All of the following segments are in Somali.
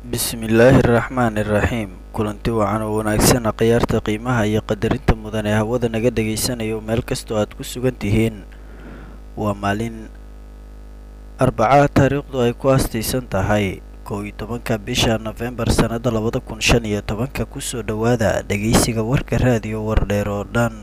bismillaahi araxmaani iraxiim kulanti wacan oo wanaagsan khiyaarta qiimaha iyo qadarinta mudan ee hawada naga dhagaysanayo meel kastoo aad ku sugan tihiin waa maalin arbacaha taariikhdu ay ku aastaysan tahay kow iyo tobanka bisha nofembar sannada labada kun shan iyo tobanka kusoo dhowaada dhegaysiga warka raadiyo wardheer oo dhan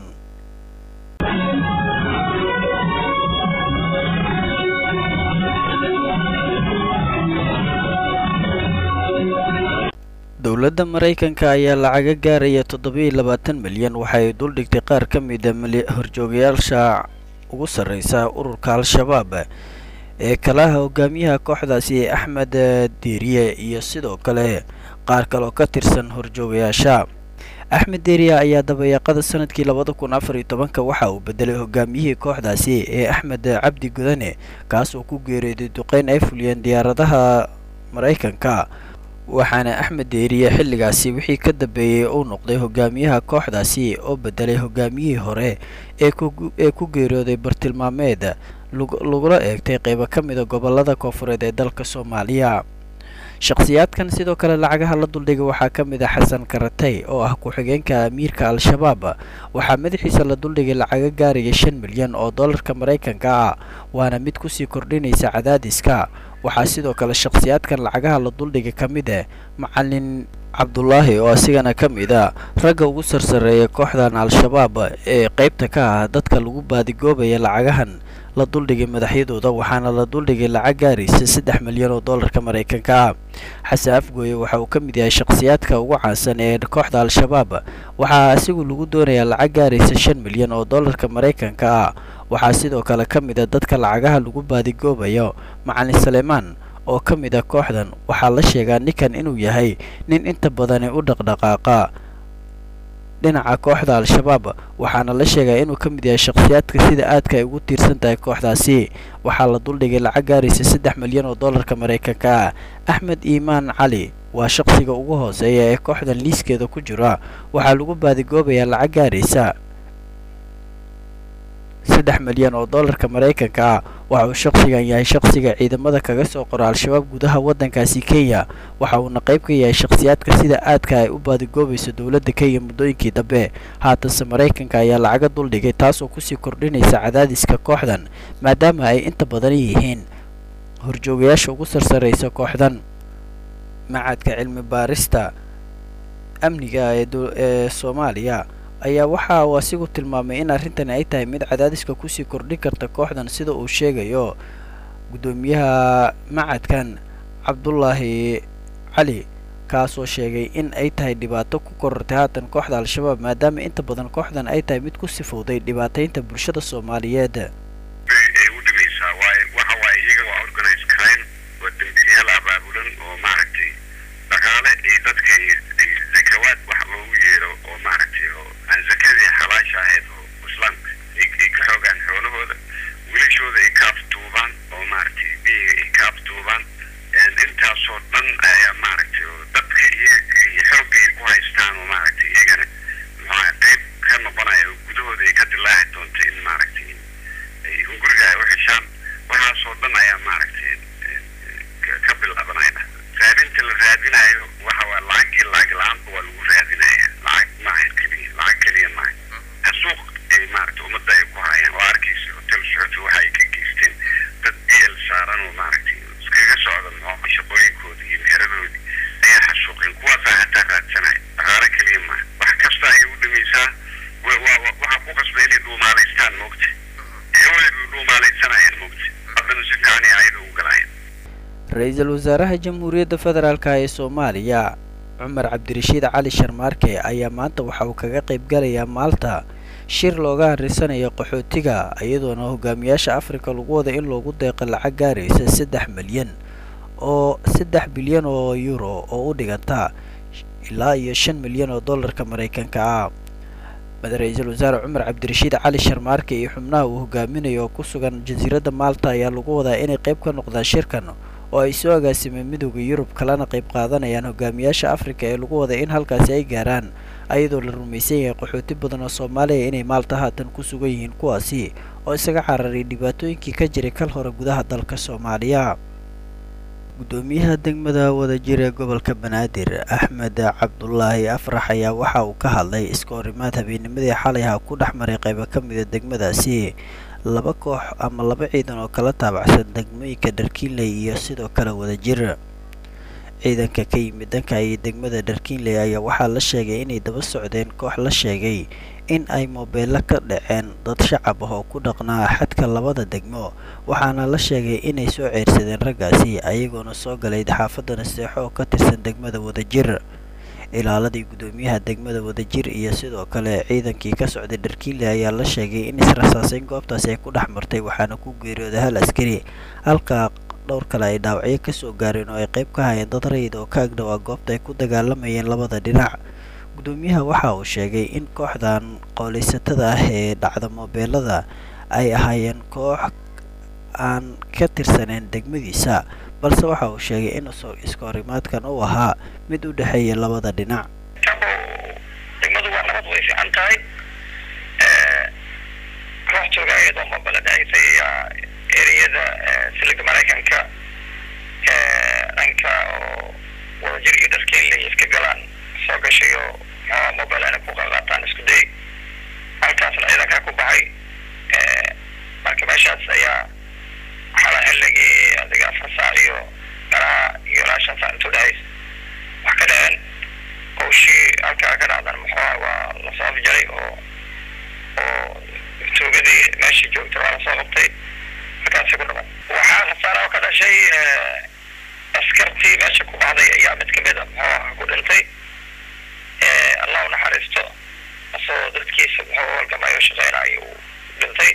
dowladda maraykanka ayaa lacaga gaaraya toddoba-iyo labaatan milyan waxa ay duldhigtay qaar ka mida horjoogayaasha ugu sarreysa ururka al-shabaab ee kalaha hogaamiyaha kooxdaasi axmed diiriye iyo sidoo kale qaar kale oo ka tirsan horjoogayaasha axmed diiriye ayaa dabayaaqada sanadkii labada kun afar iyo tobanka waxa uu bedelay hogaamiyihii kooxdaasi ee axmed cabdi gudane kaas oo ku geeriyooday duqeyn ay fuliyeen diyaaradaha maraykanka waxaana axmed deeriye xilligaasi wixii ka dambeeyey uu noqday hogaamiyaha kooxdaasi oo bedelay hogaamiyihii hore ee ku geeriyooday bartilmaameed lagula eegtay qeybo ka mida gobolada koofureed ee dalka soomaaliya shakhsiyaadkan sidoo kale lacagaha la duldhigay waxaa ka mid a xasan karatay oo ah ku-xigeenka amiirka al-shabaab waxaa madaxiisa la duldhigay lacaga gaaraya shan milyan oo dollarka maraykanka ah waana mid kusii kordhinaysa cadaadiska waxaa sidoo kale shakhsiyaadkan lacagaha la duldhigay ka mid ah macalin cabdulaahi oo asigana ka mid a ragga ugu sarsareeya kooxdan al-shabaab ee qeybta ka ah dadka lagu baadigoobaya lacagahan la duldhigay madaxyadooda waxaana la duldhigay lacag gaaraysa saddex milyan oo dollarka maraykanka ah xasan afgooye waxa uu ka mid yahay shakhsiyaadka ugu caansan ee kooxda al-shabaab waxaa asigu lagu doonayaa lacag gaaraysa shan milyan oo dollarka maraykanka ah waxaa sidoo kale ka mid a dadka lacagaha lagu baadigoobayo macalin saleemaan oo ka mid a kooxdan waxaa la sheegaa ninkan inuu yahay nin inta badani u dhaqdhaqaaqa dhinaca kooxda al-shabaab waxaana la sheegaa inuu ka mid yahay shakhsiyaadka sida aadka ay ugu tiirsan tahay kooxdaasi waxaa la duldhigay lacag gaaraysa saddex milyan oo dollarka maraykanka ah axmed iimaan cali waa shaqsiga ugu hooseeya ee kooxdan liiskeeda ku jira waxaa lagu baadigoobayaa lacag gaaraysa saddex milyan oo dollarka maraykanka ah waxa uu shaqsigan yahay shaqsiga ciidamada kaga soo qora al-shabaab gudaha waddankaasi kenya waxa uuna qayb ka yahay shakhsiyaadka sida aadka ay u baadigoobayso dowladda kenya muddooyinkii dambe haatanse maraykanka ayaa lacaga duldhigay taasoo kusii kordhinaysa cadaadiska kooxdan maadaama ay inta badan yihiin horjoogayaasha ugu sarsaraysa kooxdan macadka cilmi baarista amniga ee soomaaliya ayaa waxa uu asigu tilmaamay in arrintani ay tahay mid cadaadiska kusii kordhin karta kooxdan sida uu sheegayo guddoomiyaha macadkan cabdulaahi cali kaasoo sheegay in ay tahay dhibaato ku korortay haatan kooxda al-shabaab maadaama inta badan kooxdan ay tahay mid ku sifowday dhibaataynta bulshada soomaaliyeed dhaqaale iyo dadka zakawaad wax loogu yeero oo maaragtay oo aan zakadii xalaasha ahayd oo islaamka ay ka xoogaan xoolahooda wilashooda ay ka aftuubaan oo maaragtay biyiga ay ka aftuubaan intaasoo dhan ayaa maaragtay oo dadka iyaga iyo xoogga ay ku haystaan oo maaragtay iyagana maxaa qayb ka noqonaya oo gudahooda ay ka dilaaci doonto in maaragtay ay hunguriga ay u heshaan waxaasoo dhan ayaa maaragtay ka bilaabanaya raadinta la raadinayo waxa waa lacagii lacag la-aanba waa lagu raadinaya lacag maaha keliya lacag keliya maaha xasuuq ay maaragtay ummadda ay ku hayaan oo arkaysa hotel socoto waxa ay ka geysteen dad bl saaran oo maaragtay iskaga socda muxuu shaqooyinkoodii iyo meeradoodii ayaa xasuuqeen kuwaasaa hataa raadsanaya dhaqaale keliya maaha wax kasta ayay u dhamaysaa waxaa ku qasbay inay dhuumaalaystaan moogta ewelay dhuumaalaysanayaan moogta haddana si fiican ay ayada u galayaan ra-iisul wasaaraha jamhuuriyadda federaalka ee soomaaliya cumar cabdirashiid cali sharmaarke ayaa maanta waxa uu kaga qayb galayaa maalta shir looga harrisanayo qaxootiga iyadoona hogaamiyaasha afrika lagu wada in loogu deeqa lacag gaaraysa saddex milyan oo saddex bilyan oo euro oo u dhiganta ilaa iyo shan milyan oo dollarka maraykanka ah ra-iisul wasaare cumar cabdirashiid cali sharmaarke iyo xubnaha uu hogaaminayo oo ku sugan jasiiradda maalta ayaa lagu wadaa inay qayb ka noqdaan shirkan oo ay soo agaasimeen midooda yurub kalena qayb qaadanayaan hogaamiyaasha afrika ee lagu waday in halkaasi ay gaaraan ayadoo la rumaysan yahay qaxooti badan oo soomaaliya inay maalta haatan ku sugan yihiin kuwaasi oo isaga cararay dhibaatooyinkii ka jiray kal hore gudaha dalka soomaaliya gudoomiyaha degmada wadajir ee gobolka banaadir axmed cabdulaahi afrax ayaa waxa uu ka hadlay iska horimaad habeennimadii xalay ha ku dhex maray qaybo ka mida degmadaasi laba koox ama laba ciidan oo kala taabacsan degmooyinka dharkiinley iyo sidoo kale wadajir ciidanka ka yimid dhanka iyo degmada dharkiinley ayaa waxaa la sheegay inay daba socdeen koox la sheegay in ay moobeello ka dhaceen dad shacab ah oo ku dhaqnaa xadka labada degmo waxaana la sheegay inay soo ceyrsadeen raggaasi ayagoona soo galay xaafadda naseexo oo ka tirsan degmada wadajir ilaaladii gudoomiyaha degmada wadajir iyo sidoo kale ciidankii ka socday dharkiinley ayaa la sheegay in israsaaseyn goobtaasi ay ku dhex martay waxaana ku geeriyooday hal askari halka dhowr kale ay dhaawacyo kasoo gaareen oo ay qayb ka hayeen dad rayid oo ka agdhowaa goobta ay ku dagaalamayeen labada dhinac gudoomiyaha waxa uu sheegay in kooxdan qooleysatada ah ee dhacda moobeelada ay ahaayeen koox aan ka tirsaneen degmadiisa balse waxa uu sheegay in iska horimaadkan uu ahaa mid u dhexeeya labada dhinac degmadu waa nabad way fiican tahay koox jooga iyadoo moobela dhacaysay ereyada siliga maraykanka dhanka oo wadajir iyo dharkeenley iska galaan soo gashay oo maxaa mobile inay ku qaqaataan isku day halkaasna ciidankaa ku baxay marka meeshaas ayaa xala xilligii adiga afar saac iyo meelaha iyo ilaa shan saac intuu dhahays wax ka dhaceen hawshii halkaa ka dhacdan muxuuha waa lasoo afjaray oo oo tuugadii meeshii joogtay waa lasoo qabtay markaasi ku dhaman waxaa khasaara oo ka dhashay askartii meesha ku baxday ayaa mid kamid a muxuuha ku dhintay allah u naxariisto asagoo dadkiisa muxuu halgamayo shaqeynayo uu dhintay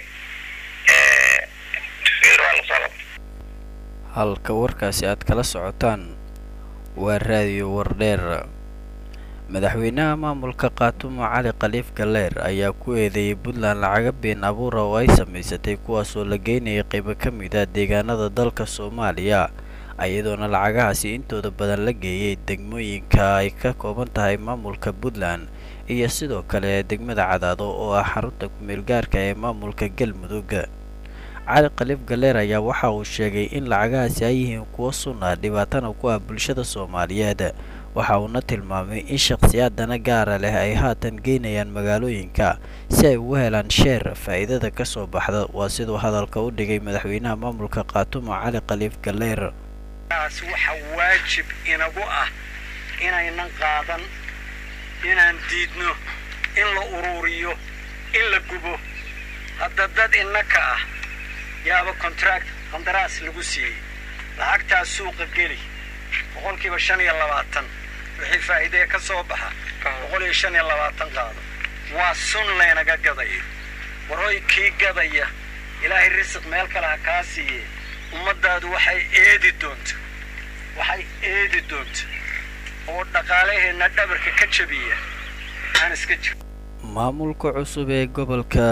waa lasoo qabtay halka warkaasi aad kala socotaan waa raadiyo wardheer madaxweynaha maamulka kaatumo cali khaliif galleer ayaa ku eedeeyey puntland lacaga been abuura oo ay samaysatay kuwaasoo la geynayay qaybo ka mid ah deegaanada dalka soomaaliya iyadoona lacagahaasi intooda badan la geeyey degmooyinka ay ka kooban tahay maamulka puntland iyo sidoo kale degmada cadaado oo ah xarunta kumeel gaarka ee maamulka galmudug cali khaliif galleer ayaa waxa uu sheegay in lacagahaasi ay yihiin kuwo sunna dhibaatana ku ah bulshada soomaaliyeed waxa uuna tilmaamay in shakhsiyaadana gaara leh ay haatan geynayaan magaalooyinka si ay ugu helaan sheer faa'iidada ka soo baxda waa siduu hadalka u dhigay madaxweynaha maamulka kaatumo cali khaliif galleer taas waxa waajib inagu ah inaynan qaadan inaan diidno in la uruuriyo in la gubo hadda dad innaka ah yaaba contract qandaraas lagu siiyey lacagtaas suuqa geli boqolkiiba shan iyo labaatan wixii faa'iidee ka soo baxa boqol iyo shan iyo labaatan qaado waa sun laynaga gadayo waroy kii gadaya ilaahay risiq meel kale ha kaa siiye ummaddaadu waxay eedi doonto waxay eedi doonto oo dhaqaalaheenna dhabarka ka jabiya aan iska jiro maamulka cusub ee gobolka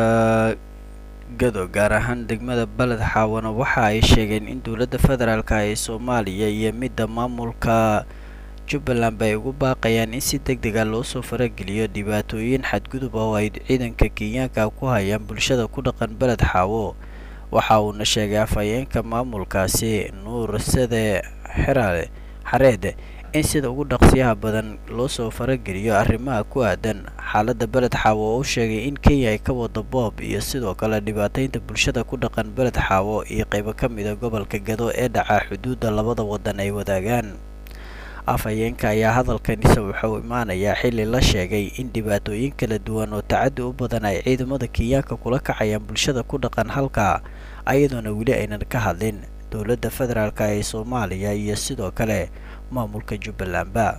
gado gaar ahaan degmada baled xaawana waxa ay sheegeen in dowladda federaalka ee soomaaliya iyo midda maamulka jubbaland ba ay ugu baaqayaan in si deg dega loo soo farageliyo dhibaatooyin xadgudub ah oo ay ciidanka kenyaanka ku hayaan bulshada ku dhaqan beled xaawo waxa uuna sheegay afhayeenka maamulkaasi nuur sade xeraale xareed in sida ugu dhaqsiyaha badan loo soo farageliyo arrimaha ku aadan xaaladda beled xaawo oo u sheegay in kenya ay ka wado boob iyo sidoo kale dhibaataynta bulshada ku dhaqan beled xaawo iyo qaybo ka mida gobolka gado ee dhaca xuduudda labada waddan ay wadaagaan afhayeenka ayaa hadalkanise wuxuu imaanayaa xilli la sheegay in dhibaatooyin kala duwan oo tacaddi u badan ay ciidamada kenyaanka kula kacayaan bulshada ku dhaqan halka ayadoona weli aynan ka hadlin dowladda federaalka ee soomaaliya iyo sidoo kale maamulka jubbalandba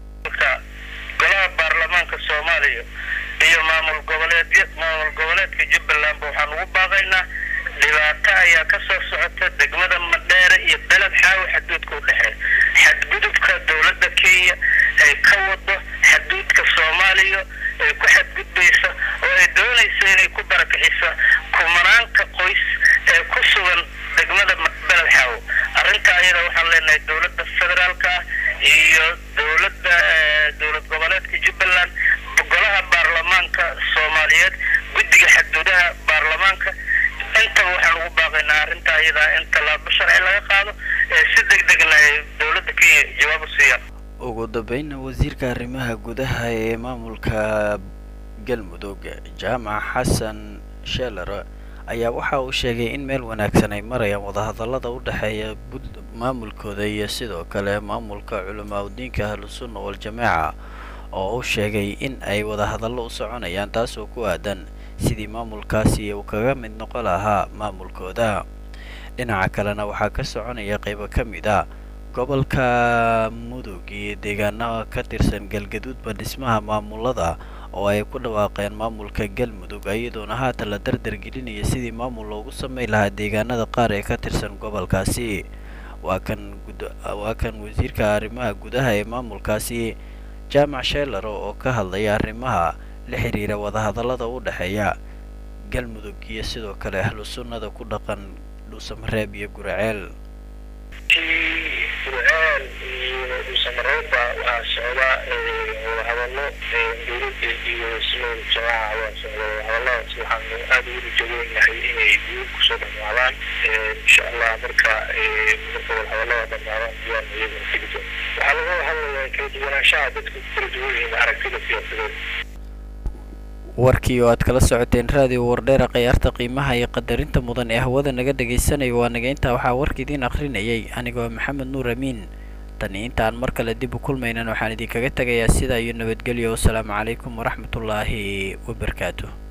golaha baarlamaanka soomaaliya iyo maamul goboleedya maamul goboleedka jubbalandba waxaan ugu baaqaynaa dhibaato ayaa ka soo socota degmada madheere iyo beled xaawo xaduudka u dhexeeya xadgudubka dowladda kenya ay ka wado xaduudka soomaaliya ay ku xadgudbaysa oo ay doonaysa inay ku barakicisa kumanaanka qoys ee ku sugan degmada beled xaawo arrinta ayada waxaan leenahay dowladda federaalka ah iyo dowladda dowlad goboleedka jubbaland golaha baarlamaanka soomaaliyeed guddiga xaduudaha baarlamaanka intaba waxaan ugu baaqaynaa arrinta ayadaa in tallaabo sharci laga qaado si deg degna ay dowladda kenya jawaab u siiyaan ugu dambeynna wasiirka arrimaha gudaha ee maamulka galmudug jaamac xasan sheeler ayaa waxa uu sheegay in meel wanaagsan ay marayaan wadahadallada u dhexeeya maamulkooda iyo sidoo kale maamulka culamaa udiinka ahlusunna waljamaaca oo uu sheegay in ay wadahadallo u soconayaan taasoo ku aadan sidii maamulkaasi uu kaga mid noqon lahaa maamulkooda dhinaca kalena waxaa ka soconaya qaybo ka mid a gobolka mudug iyo deegaanaha ka tirsan galgaduudba dhismaha maamulada oo ay ku dhawaaqeen maamulka galmudug iyadoona haatan la dardargelinaya sidii maamul loogu sameyn lahaa deegaanada qaar ee ka tirsan gobolkaasi waa kan waa kan wasiirka arrimaha gudaha ee maamulkaasi jaamac sheeler oo ka hadlaya arrimaha la xiriira wadahadallada u dhexeeya galmudug iyo sidoo kale ahlu sunnada ku dhaqan dhuusamareeb iyo guraceel gurceel iyo dhuusamareebba waxaa socda wadahadallo dowladda iyo sunada jamaaca waa socda wadahadalladaas waxaanu aada ugu rajaweynahay inay guul kusoo dhamaadaan insha allah marka marka wadahadallada dhamaadaan diyaan iyaguna tegi doon waxaa laga hadlayaa kala duwanaanshaha dadka ku kala duwan yihiin aragtida siyaasadeed warkii oo aad kala socoteen raadiyo wardheera khayaarta qiimaha iyo qadarinta mudan ee hawada naga dhagaysanaya waa naga intaa waxaa warka idiin akhrinayay anigoo maxamed nuur amiin tani intaan mar kale dib u kulmaynan waxaan idinkaga tegayaa sidaa iyo nabadgelyo wasalaamu calaykum waraxmatullaahi wabarakaatu